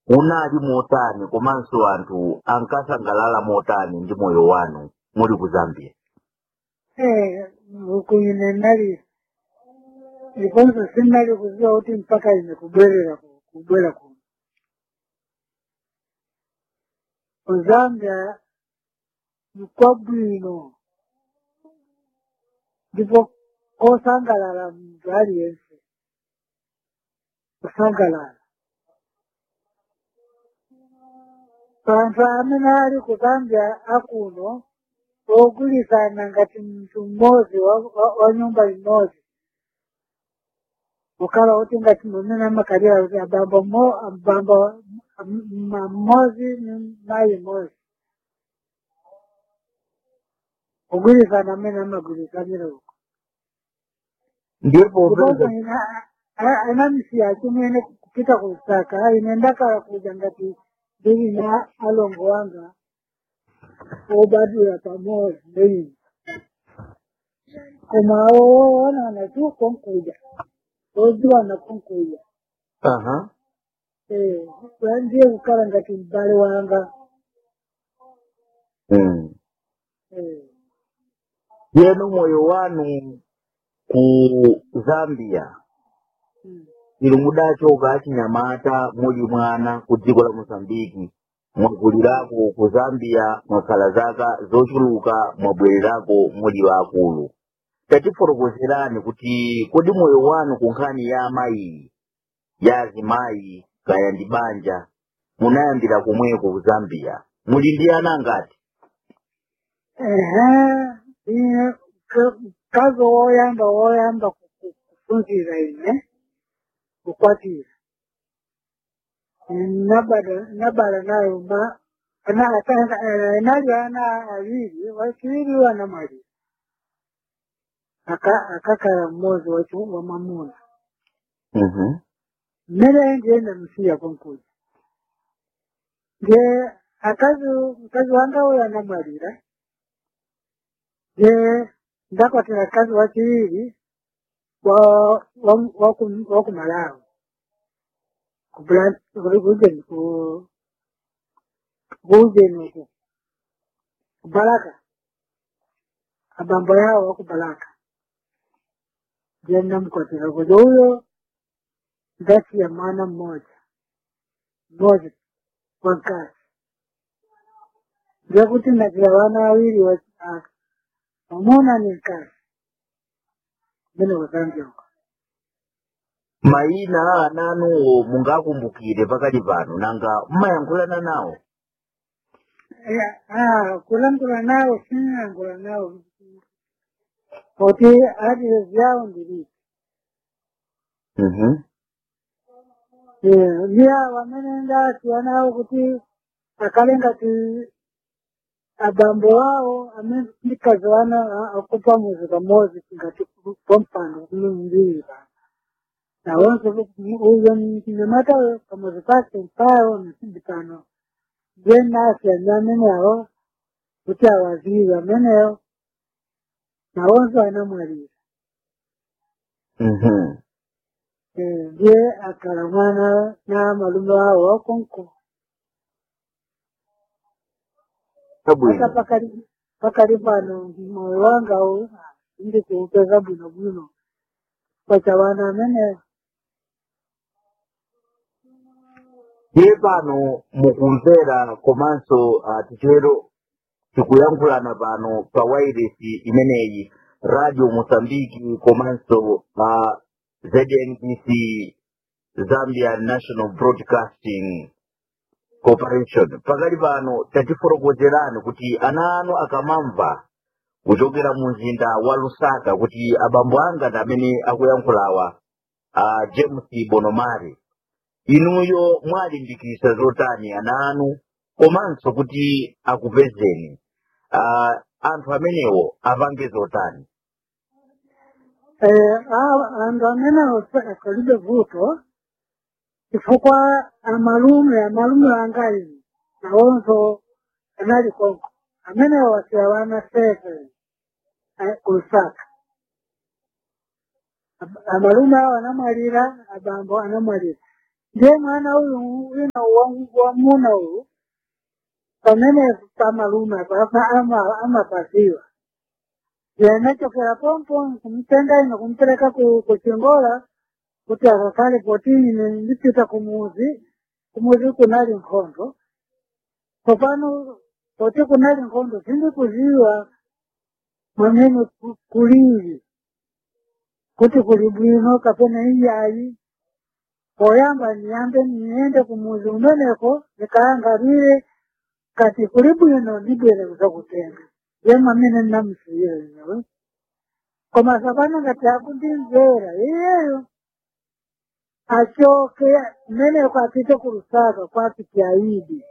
unali motani komanso anthu ankasangalala motani ndi moyo wanu muli ku zambia Eh, huku ine nali ndiponso sinali kuziwa kuti mpaka ine kubwerera ku- kubwera kuno ku zambia nikwabwino ndipo kosangalala mndu aliyense kusangalala anthu amene ali ku zambia akuno ogwirizana ngati mndu mmodzi wa, wa, wa nyumba imodzi kukhala kuti ngati mamene amakalira kuti abambo mmo- abambo ma- mmodzi ni mayi mmodzi kugwirizana amene amagwirizanira uko ndipo ndiponso ina anamisiya chimene kupita kusaka ine ndakala kuja ngati ndili na alongo wanga obadwira pamodzi ndeini koma woonana tu konkuja odziwana konkuja aha Eh, ndiye kukhala ngati m'bale wanga mm. Eh, yenu moyo wanu ku zambia mm. ili mudachoka achinyamata muli mwana ku dziko la mozambiki mwakulirako ku zambia mwakhala zaka zochuluka mwabwererako muli wakulu tatifotokozerani kuti kodi moyo wanu ku nkhani ya amayi ya azimayi kaya ndi banja munayambira komweko ku zambia muli ndi ana ngati Ehe, ine ka- kazi woyamba woyamba ku- ku- kufunzira ine kukwatira nabala nabala nayo ma ana atanga eh, nali ana awiri wachiwiri wanamali aka akakala mmozi wachu wa mamuna Mhm. mmene ndienda msiya konkuja nge akazi mkazi wanga uyo anamwalira nge ndakwatira kazi wachiwiri wa wa wa ku- wa ku Malawi ku Blan- ku- kujeni ku kujeni uku ku Baraka abambo yao wa ku Baraka nge namkwatira kuja huyo ndati ya mwana mmoja mmoja wa kazi nge kuti nakila wana wawili wa ah, wamuna ni kazi mene wazambia uko mayina a ananuwo mungakumbukire pakali pano nanga mmayankhulana nawo Eh, ah, kulangula nao sinangula nao kuti adile vyao ndilii Mhm. ndiya wamene ndasiya nawo kuti akalenga ti abambo wao amene ndikaziwana akupa muzi pamodzi ngati pompano kumi mbiri pa nawonso uyo mnyamata pamuzi pake mpayo nasindi pano ndiye nasiya ndi amenewo kuti awaziwe amenewo nawonso anamwalira Mhm. Eh, ndiye akala mwana na malume wao wakonko hata Abwino. pakali pakali pano moyo wanga u ndi kuupeza bwino bwino kwacha wana amene Iye pano mukumvera komanso uh, tichero tikuyankhulana pano pa wairesi imeneyi radio mosambiki komanso uh, znbc zambia national broadcasting corporation pakali pano tatifotokozerani kuti ana anu akamamva kuchokera mu mzinda wa lusaka kuti abambo anga ndi amene akuyankhulawa uh, james bonomari inuyo mwalimbikitsa zotani ana anu komanso kuti akupezeni uh, anthu amenewo apange zotani eh, a- anthu amene akalibe vuto chifukwa amalume amalume anga ine nawonso anali konko amene wasiya wana sete eh, kulusaka Ab- amalume awo anamwalira abambo anamwalira ndiye mwana uyu wina wa- wamuna uyu pamene pamalume papa ama- amapasiwa yenachokera pompo kumtenga ino kumpereka ku- kuchingola kuti akakale potini ndipita kumuzi kumuzi kunali nkhondo popano poti kunali nkhondo sindikuziwa mwamene ku- kulili kuti kuli bwino kapena iyayi poyamba niyambe niyende kumuzi umeneko nikaangalire kati kuli bwino ndibwere kuzakutenga ye mwamene nnamusiyira inewe koma sapano ngati akundimvera iyeyo achoke mmeneko apite ku lusaka kwapiti aidi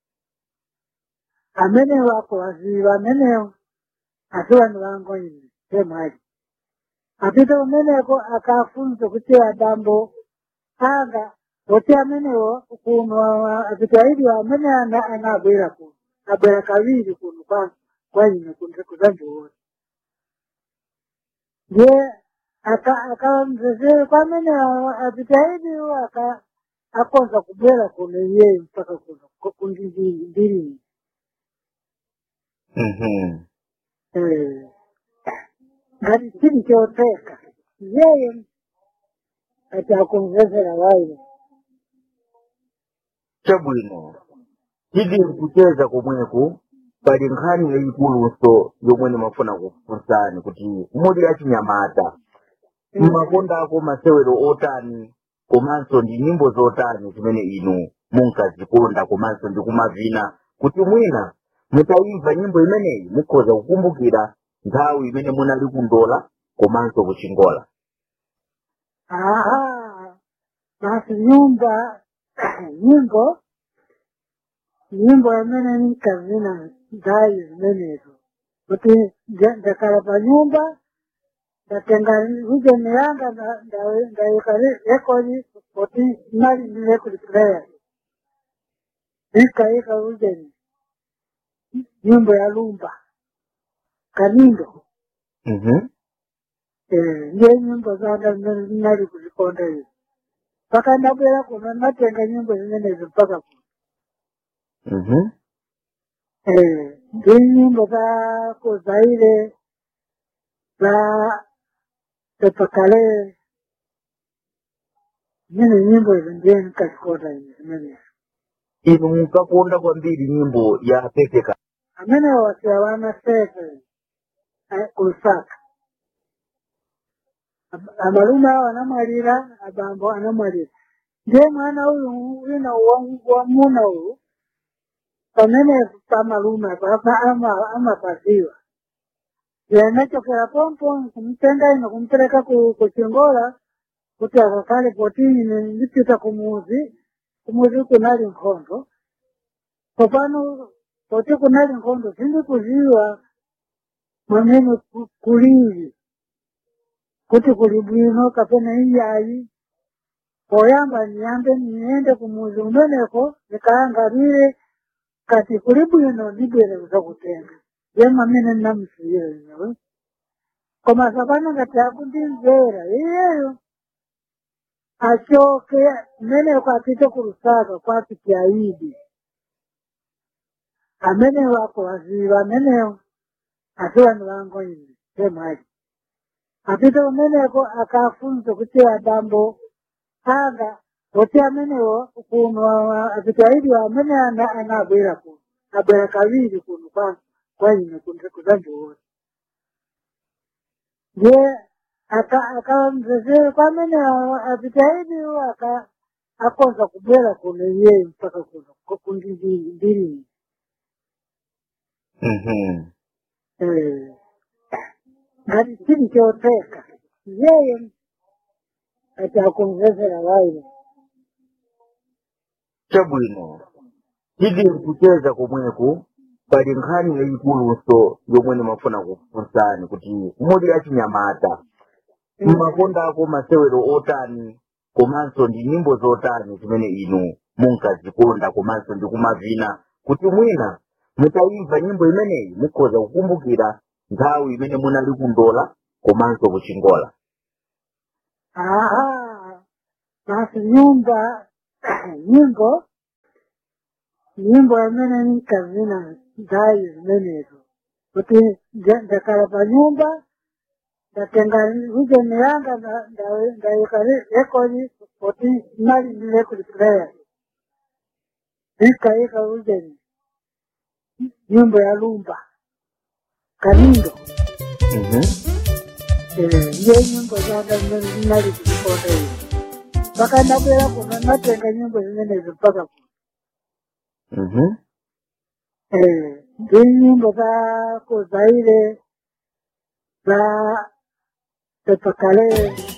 amenewo akuwaziva amenewo asi vanhu vangu ine semhari apite kumeneko akafunze kuti adambo anga kuti amenewo kuno apite aidi amene ana ana abwera kuno abwera kaviri kuno kwa kwaine kuzandiona ndiye akamzezere kwamene apite aidiwo aka akonza kubwera kuno iyeyo mpaka kuno kundindiri Mhm. ngati chili choteka yeye ati akumvesera wayo chabwino tili kucheza komweku pali nkhani yayikuluso yomwe ndimafuna kufunsani kuti muli achinyamata mmapondako masewero otani komanso ndi nyimbo zotani zimene inu munkazikonda komanso ndi kumavina kuti mwina mutayimva nyimbo imeneyi mukhoza kukumbukira nthawi imene munali kundola komanso kuchingola aha basi nyumba nyimbo nyimbo yamene ninkazina ndayi zimenezo kuti nda- ndakhala pa nyumba ndatenga rijeni yanga nda- nda- ndayika re- rekodi kuti mali ndi record player nikayika rijeni nyimbo ya lumba kanindo Mhm. Eh, ndiye nyimbo zanga zimene ndinali kuzikonda izi mpaka ndabwera kuno ndatenga nyimbo zimenezo mpaka kuno Mhm. Eh, ndi nyimbo za kuzaire za pepakale zimene nyimbo izo ndiye ndikazikonda izi zimenezo inu munkakonda kwambiri nyimbo ya pepeka amene wasiya wana sete kulusaka Ab- amalume awo anamwalira abambo anamwalira ndiye mwana uyu wina wa- wamuna uyu pamene pamalume papa ama- amapasiwa yenachokera pompo kumtenga ino kumpereka ku- kuchingola kuti akakale potini ndipita kumuzi kumuzi kunali nkhondo popano poti kunali nkhondo sindikuziwa mwamene ku- kulili kuti kuli bwino kapena iyayi poyamba niyambe niyende kumuzi umeneko nikaangalire kati kuli bwino ndibwere kuzakutenga ye mwamene nnamusiyira inewe koma sapano ngati akundimvera iyeyo achoke mmeneko apite ku lusaka kwapiti aidi amenewo akuwaziva amenewo asi vanhu vangu ine semhari apite kumeneko akafunze kuti adambo anga kuti amenewo kuno apite aidiwa amene ana ana abwera kuno abwera kaviri kuno kwa kwaine kuzandiona ndiye akamzezere kwamene apite aidiwo aka akonza kubwera kuno iyeyo mpaka kuno kundindiri Mhm. Eh, ngati chili choteka yeye ati akumvesera wayo chabwino tili kucheza komweku pali nkhani yayikuluso yomwe ndimafuna kufunsani kuti muli achinyamata mmapondako masewero otani komanso ndi nyimbo zotani zimene inu munkazikonda komanso ndi kumavina kuti mwina mutayimva nyimbo imeneyi mukhoza kukumbukira nthawi imene munali kundola komanso kuchingola aha basi nyumba nyimbo nyimbo amene ninkazina ndayi zimenezo kuti nda- ndakhala pa nyumba ndatenga vision yanga nda- nda- ndayika re- rekodi kuti mali ndi record player nikayika vision nyimbo ya lumba kanindo Mhm. Eh, ndiye nyimbo zanga zimene zinali kuzikonda izi mpaka ndabwera kuno natenga nyimbo zimenezo mpaka kuno Mhm. Eh, ndi nyimbo za kuzaire za pepakale